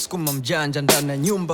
msukuma mjanja ndani ya nyumba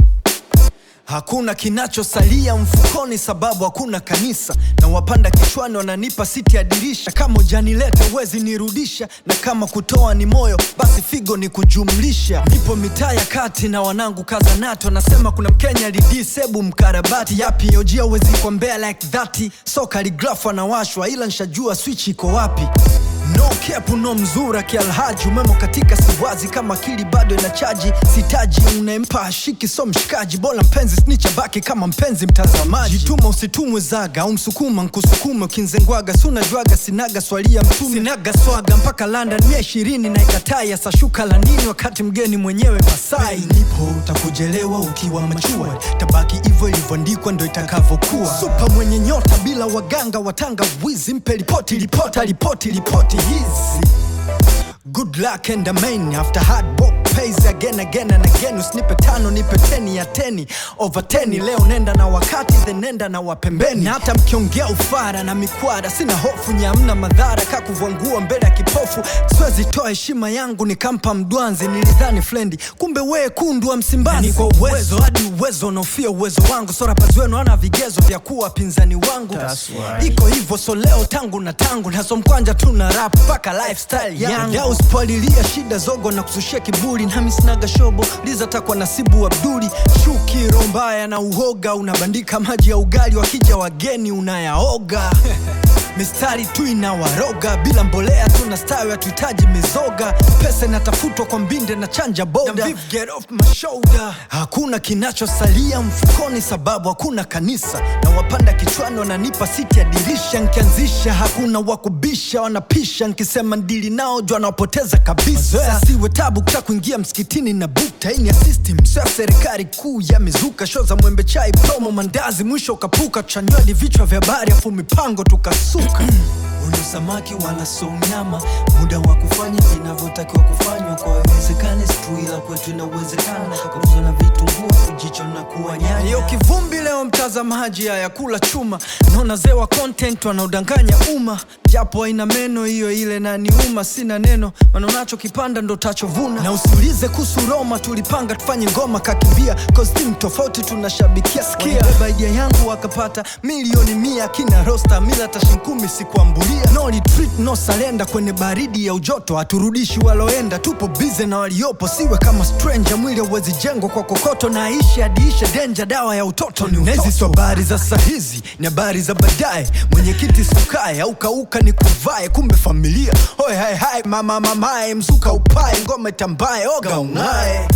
Hakuna kinachosalia mfukoni, sababu hakuna kanisa, na wapanda kichwani wananipa siti ya dirisha. Kama ujanileta wezi nirudisha, na kama kutoa ni moyo, basi figo ni kujumlisha. Nipo mitaa ya kati na wanangu kaza nato, nasema kuna Mkenya lidisebu mkarabati yapi ojia wezi kwa mbea like that, so kaligrafu anawashwa, ila nshajua switch iko wapi. No kepu no mzura kialhaji umemo katika siwazi kama akili bado ina chaji sitaji unaempa ashiki so mshikaji bora mpenzi snicha baki kama mpenzi mtazamaji jituma usitumwe zaga au msukuma nkusukume ukinzengwaga sunajwaga sinaga swalia mtume sinaga swaga mpaka London mia ishirini na ikatai ya sashuka la nini wakati mgeni mwenyewe Masai nipo utakujelewa ukiwa machua tabaki hivyo ilivyoandikwa ndo itakavyokuwa supa mwenye nyota bila waganga watanga wizi mpe ripoti ripota ripoti ripoti hizi Good luck and amen after hard work pays again again and again usinipe tano nipe teni ya teni over teni leo nenda na wakati then nenda na wapembeni na hata mkiongea ufara na mikwara sina hofu nyamna madhara kakuvwangua mbele ya kipofu siwezi toa heshima yangu nikampa mdwanzi nilidhani flendi kumbe wee kundu wa msimbazi ni kwa uwezo hadi uwezo unaofia uwezo wangu so rappers wenu ana vigezo vya kuwa wapinzani wangu iko hivyo so leo tangu na tangu naso mkwanja tu na rap mpaka lifestyle yangu ya uspolilia shida zogo na kusushia kiburi nami sinaga shobo liza takwa nasibu abduli shuki roho mbaya na uhoga unabandika maji ya ugali wakija wageni unayaoga mistari tu inawaroga bila mbolea tuna stawi hatuhitaji mizoga pesa inatafutwa kwa mbinde na chanja boda Get off my shoulder. hakuna kinachosalia mfukoni sababu hakuna kanisa na wapanda kichwani wananipa siti ya dirisha nkianzisha hakuna wakubisha wanapisha nkisema ndili nao jwa nawapoteza kabisa siwe tabu kuta kuingia msikitini na bukta ini ya system sio ya serikali kuu ya mizuka sho za mwembe chai promo mandazi mwisho ukapuka tuchanywadi vichwa vya habari afu mipango tukasuka Huyu samaki wala so mnyama, muda wa kufanya vinavyotakiwa kufanywa kwa wezekani situ, ila kwetu inawezekana kuuza na vitunguu jicho na kuwa nyanya. Hiyo kivumbi leo, mtazamaji, haya kula chuma, naona zewa content wanaodanganya umma, japo haina meno hiyo ile na niuma, sina neno maana unachokipanda ndo tachovuna, na usiulize kuhusu Roma, tulipanga tufanye ngoma kakimbia, cause team tofauti tunashabikia, sikia beba idea yangu wakapata milioni mia, kina rosta mila tashinkumi sikuambulia, no retreat no salenda, kwenye baridi ya ujoto haturudishi waloenda, tupo bize na waliopo, siwe kama stranger, mwili hauwezi jengwa kwa kokoto, na aishi adiishe denja, dawa ya utoto ni utoto. Nezi habari za sahizi ni habari za baadaye, mwenyekiti sukae au kauka ni kuvae, kumbe familia hoi hai hai, mama mamae, mzuka upae, ngome tambaye, oga ung'ae.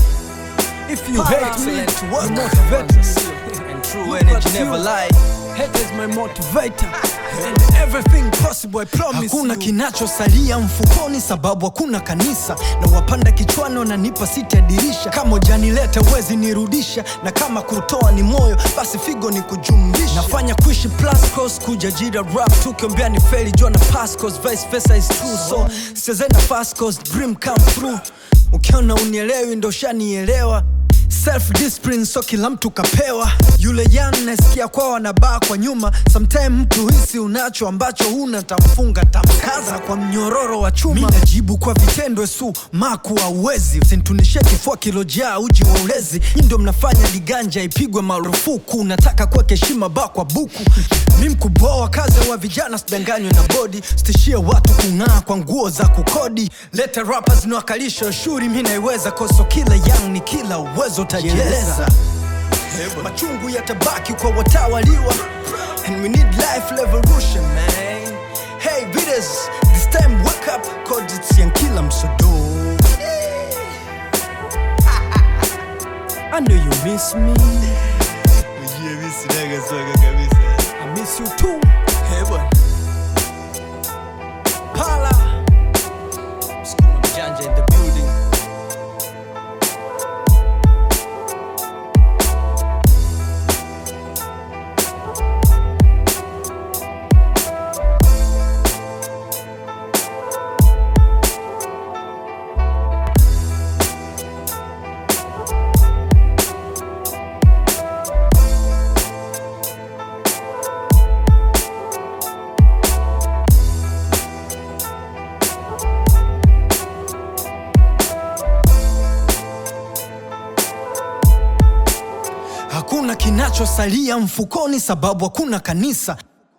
If you hate me, you motivate me. And true energy never lie. Hate is my motivator. And everything possible, I promise Hakuna kinachosalia mfukoni sababu hakuna kanisa na wapanda kichwani wananipa siti ya dirisha kama ujanileta wezi nirudisha na kama kutoa ni moyo basi figo ni kujumlisha nafanya kuishi plus cause kuja jira rap tukiombea ni feli jua na pass cause vice versa is true so sicheze na fast cause dream come through ukiona unielewi ndo shanielewa self discipline so kila mtu kapewa yule yan nasikia kwao wanabaa kwa nyuma sometime mtu hisi unacho ambacho huna tamfunga tamkaza kwa mnyororo wa chuma mi najibu kwa vitendo su maku auwezi usintunishie kifua kilojaa uji wa ulezi nyi ndo mnafanya liganja ipigwe marufuku nataka kuweka heshima ba kwa buku mi mkuboa kazi wa vijana sidanganywe na bodi stishie watu kung'aa kwa nguo za kukodi leta rappers niwakalisha shuri mi naiweza koso kila yang ni kila uwezo utajieleza machungu yatabaki kwa watawaliwa and we need life revolution man hey readers this time wake up cause it's yankila msodo I know you miss me I miss you too hey bwana Pala Skuma mjanja in the building kinachosalia mfukoni, sababu hakuna kanisa.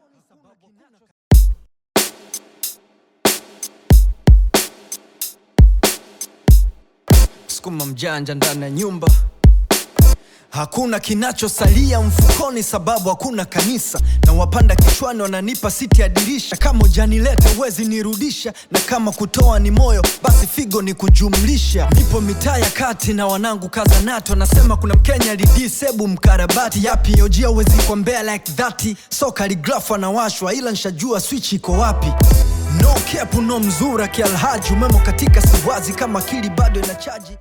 Sukuma mjanja ndani ya nyumba Hakuna kinachosalia mfukoni, sababu hakuna kanisa. Na wapanda kichwani wananipa siti ya dirisha. Kama ujanileta huwezi nirudisha, na kama kutoa ni moyo, basi figo ni kujumlisha. Nipo mitaa ya kati na wanangu kaza nato, nasema kuna Mkenya lidisebu mkarabati. Yapi ojia huwezi kwa mbea like that, so kaligrafu anawashwa, ila nshajua switch iko wapi. No kepu no mzura kialhaji, umemo katika siwazi kama akili bado inachaji